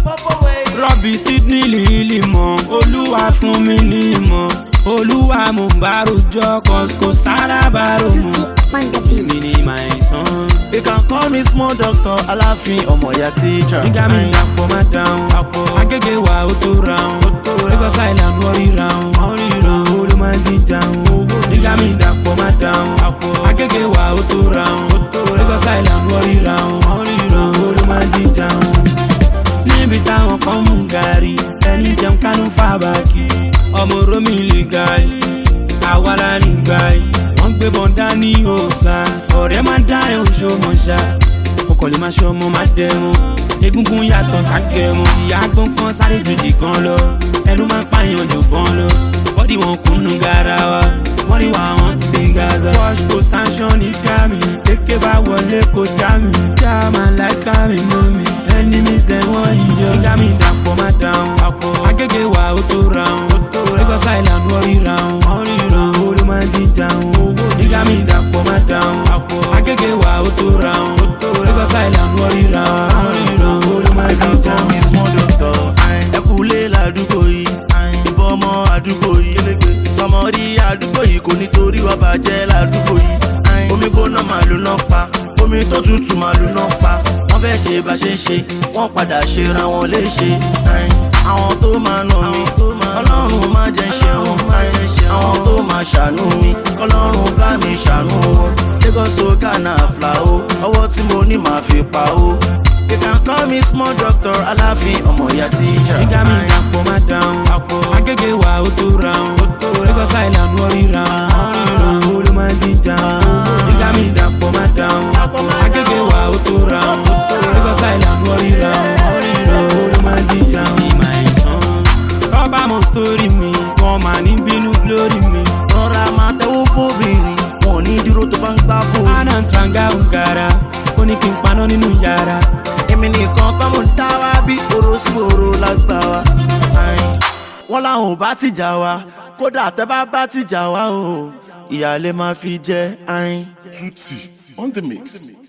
rọ́bì sydney lìlì mọ́ olúwa fún mi ní ìmọ̀ olúwa mo bá rojọ́ kò sára bá rò mọ́ mi ní my son. You can call me small doctor, aláàfin ọmọ ìyá teacher. nígbà mi dàpọ̀ má dáhùn agége wa ó tó ráhùn lagos island wọ́n rí ráhùn olú máa di dáhùn nígbà mi dàpọ̀ má dáhùn agége wa ó tó ráhùn lagos island wọ́n rí ráhùn olú máa di dáhùn. níbi táwọn kan mú gàrí ẹni jẹun kánú fàbàkì ọmọ romi lè gàrí àwa la ní gbàyè wọ́n gbé bọ́ndá ní òòsà ọ̀rẹ́ máa dá ẹ̀ oṣù mọ̀ṣá ọkọ̀ lè máa ṣe ọmọ máa dẹ̀wọ̀n egungun yàtọ̀ ságẹ̀wọ̀n ìyá gbọ́n kan sáré ju jìkan lọ ẹnu máa ń pààyàn jù bọ́n lọ bọ́dì wọn kùnú garawa wọ́n rí wa wọn ti ń gaza. wash kò sanṣan ní gami kéké bá wọlé kò já mi já máa láìka mi mọ́ mi enemies dem wọ́n yíyọ. nígbà mi dàpọ̀ má dáhùn agége wa ó tó ráhùn lagos island wọ́n rí ráhùn olú máa di dáhùn nígbà mi dàpọ̀ má dáhùn agége wa ó tó ráhùn lagos island wọ́n rí ráhùn olú máa You di can call me dáhùn. small doctor. Ẹkúlé ládùúgbò yìí, ìbọn ọmọ àdúgbò yìí. Sọmọdí àdúgbò yìí kò nítorí wá bàjẹ́ ládùúgbò yìí. Omi gbóná màlúù náà pa, omi tó tutù màlúù náà pa. Wọ́n fẹ́ ṣe bá ṣe ń ṣe, wọ́n padà ṣe ra wọn léṣe. Àwọn tó máa nà mí, ọlọ́run má jẹ́ ṣe wọn. Àwọn tó máa ṣàánú mi, kọ́lọ́run bá mi ṣàánú wọn. Lagos to Ghana fla o, ọwọ́ tí mo ní màá fi pa o. You can call me small doctor, aláàfin ọmọ ìyá teacher. nígbà mi dàpọ̀ má dáhùn agége wa ó tó ráhùn lagos island wọ́n rí ráhùn olú máa di dáhùn nígbà mi dàpọ̀ má dáhùn agége wa ó tó ráhùn lagos island wọ́n rí ráhùn olú máa di dáhùn. my son kọ́ba mọ sítórì mi wọ́n máa ní bínú lórí mi. Rọra máa tẹ́wọ́ fóbìnrin, wọn ò ní dúró tó bá ń gbá bò. Anna Tranga Ungara, ó ní kí n paná nínú yàrá. Èmi nìkan kọ́ mo ń dá wá bí oró sí oró lágbá wa. Ayin. Wọ́n láwọn ò bá tìjà wa, kódà tẹ́ bá bá tìjà wa o, ìyáálé máa fi jẹ́ ayin. Tutti on the mix.